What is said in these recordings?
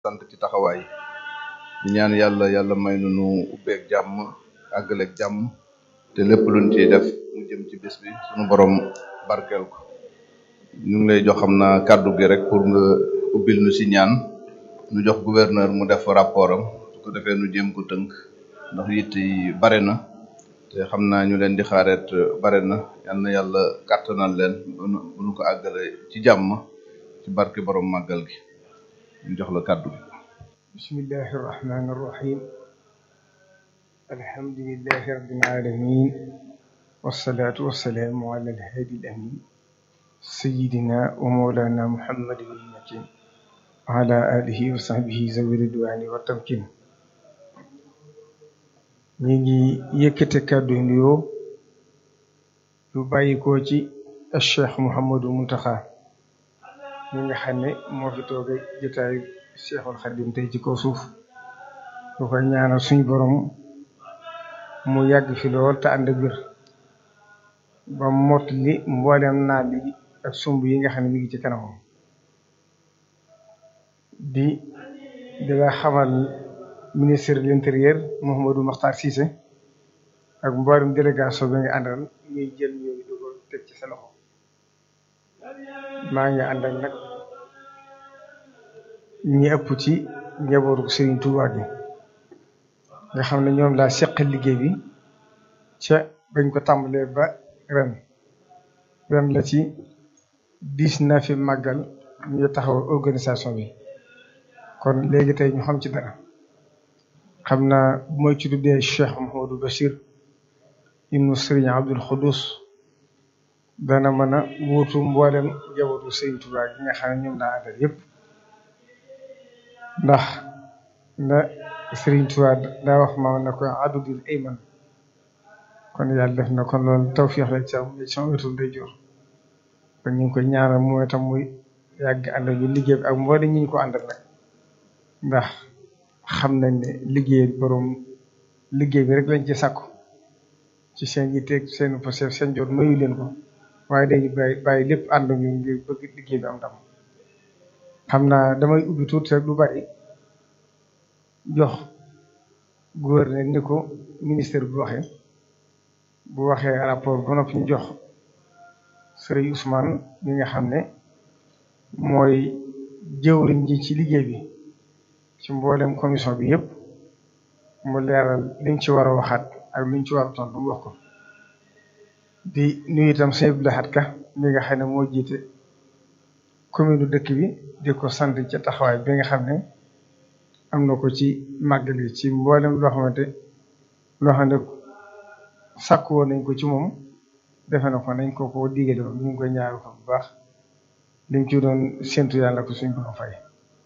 sant ci taxawaay di ñaan yàlla yàlla may nu nu ubbeeg jàmm àggaleeg jàmm te lépp luñ ciy def mu jëm ci bis bi sunu borom barkeel ko ñu ngi lay jox xam naa kàddu gi rek pour nga ubbil nu si ñaan nu jox gouverneur mu def rapport am su ko defee nu jéem ko tënk ndax yitt yi bare na te xam naa ñu leen di xaareet bare na yal na yàlla kàttanal leen bu nu ko àggale ci jàmm ci barke borom màggal gi ñu jox la kàddu gi bismillahi irrahmani irrahim alhamdulilahi rabbil alamin wasalaatu wasalaamu ala alhaadi al amin sayidina wa mawlana muhammadin almakin wa ala alihi wa sahbihi zawi ridwani wa tamkin ñi ngi yëkkate kàddu nuyoo yu bàyyi ko ci cheikh Mouhamadou Mountakha mi nga xam ne moo fi tooge jotaayu cheikhul Xadim tey ci kaw suuf lu koy ñaanal suñ borom mu yàgg fi lool te ànd ak wér ba mott li mboolem naa li ak sumb yi nga xam ne mi ngi ci kanamam di di la xamal ministre de l'intérieur Mouhamadou Makhtar Cissé ak mboolem délégation bi nga àndal ñuy jël ñooyu dugal teg ci sa loxo maa ngi àndal nag ñi ëpp ci njabootu Serigne Touba gi nga xam ne ñoom laa seqal liggéey bi ca bañ ko tàmbalee ba ren ren la ci dix na fi màggal ñu taxaw organisation bi kon léegi tey ñu xam ci dara xam naa bu may ci tuddee Cheikh Mouhamadou Bachir ibnu Serigne Abdoul Khoudous dana mën a wuutu mboolem njabootu Serigne Touba gi nga xam ne ñoom laa àndal yépp ndax na Serigne Touba daa wax ma ne ko adudul ayman kon yàlla def na kon loolu tawfiix la ci am ci sama wetu day jor kon ñu ngi koy ñaanal mooy tam muy yàgg ànd ñu liggéey bi ak mboolem ñi ñu ko àndal nag ndax xam nañ ne liggéey borom liggéey bi rek lañ ci sàkku ci seen yitteeg seen posef seen jot mayu leen ko waaye dañuy bàyyi bàyyi lépp ànd ñu ngir bëgg liggéey bi am ndam xam naa damay ubbi tuuti rek lu bari jox gouverneur ni ko ministère bu waxee bu waxee rapport ba noppi ñu jox Serigne Ousmane mi nga xam ne mooy jëwriñ ji ci liggéey bi ci mboolem commission bi yëpp mu leeral liñ ci war a waxaat ak luñ ci war a tontu mu wax ko di nuyu itam sëñ Abdou Lahad Ka mi nga xam ne moo jiite commune dëkk bi di ko sant ca taxawaay bi nga xam ne am na ko ci màggal yi ci mboolem loo xamante loo xam ne sàkku woon nañ ko ci moom defe na ko nañ ko ko digale woon ñu ngi koy ñaaru ko bu baax liñ ci doon séntu yàlla ko suñ ko fay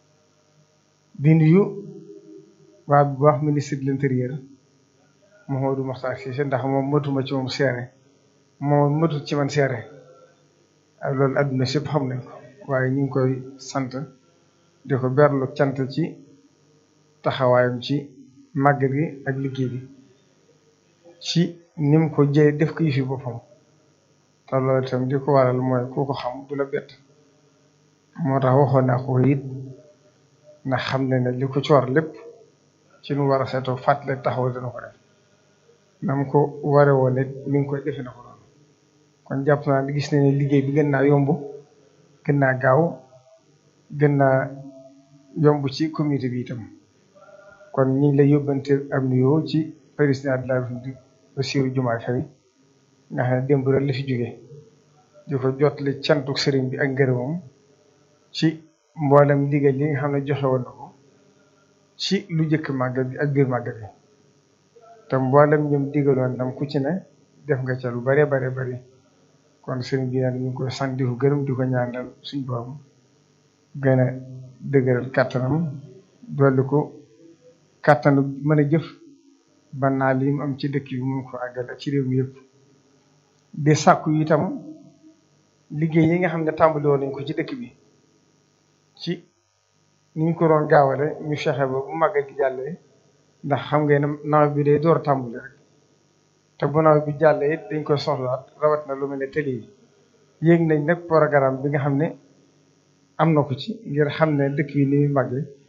di nuyu waa bu baax ministre de l'intérieur Mouhamadou Makhtar Cissé ndax moom matuma ci moom seere moom matut ci man seere ak loolu adduna sépp xam nañ ko waaye ñu ngi koy sant di ko berlu cant ci taxawaayam ci màggal gi ak liggéey bi ci ni mu ko jëye def ko yëfi boppam te loolu itam di ko waral mooy ku ko xam du la bett moo tax waxoon naa ko it ndax xam ne ne li ko coor lépp ci nu war a seetoo fàttali taxaw dina ko def nam ko ware woon it mi ngi koy defe na ko noonu kon jàpp naa gis nañ ne liggéey bi gën naa yomb gën naa gaaw gën naa yomb ci communauté bi itam kon ñi ngi lay yóbbante am nuyoo ci président de la République Bassirou Diomaye Faye nga xam ne démb rek la fi jóge di ko jottali cantu sëriñ bi ak ngërëmam ci mboolem liggéey li nga xam ne joxe woon na ko ci lu jëkk màggal bi ak biir màggal bi te mboolem ñoom digaloon ndam ku ci ne def nga ca lu bare bare bari kon sëriñ bi nag ñu ngi koy sant di ko gërëm di ko ñaanal suñ borom gën a dëgëral kàttanam dolli ko kàttanu mën a jëf ba naa li mu am ci dëkk bi mun ko àggal ak ci réew mi yëpp di sàkku itam liggéey yi nga xam ne tàmbali woon nañ ko ci dëkk bi ci ni ñu ko doon gaawale ñu fexe ba bu màggal gi jàllee ndax xam ngeen ne nawet bi day door a tàmbali rek te bu nawet bi jàllee it dañ koy soxlaat rawat na lu mel ne tëli yi yéeg nañ nag programme bi nga xam ne am na ko ci ngir xam ne dëkk bi ni muy màggee